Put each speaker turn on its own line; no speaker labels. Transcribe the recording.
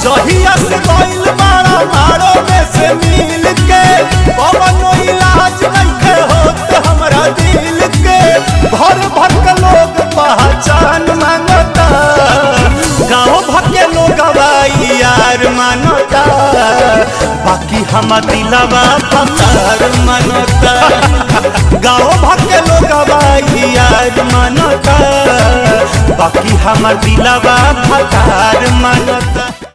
जहिया से गइल बाड़ा मारो में से मिल के पवनो इलाज नइखे होत हमरा दिल के भर भर के लोग पहचान मांगता गाँव भर के लोग गवाई यार मानता बाकी हम दिलवा फतार मानता गाँव भर के लोग गवाई यार मानता बाकी हम दिलवा फतार मानता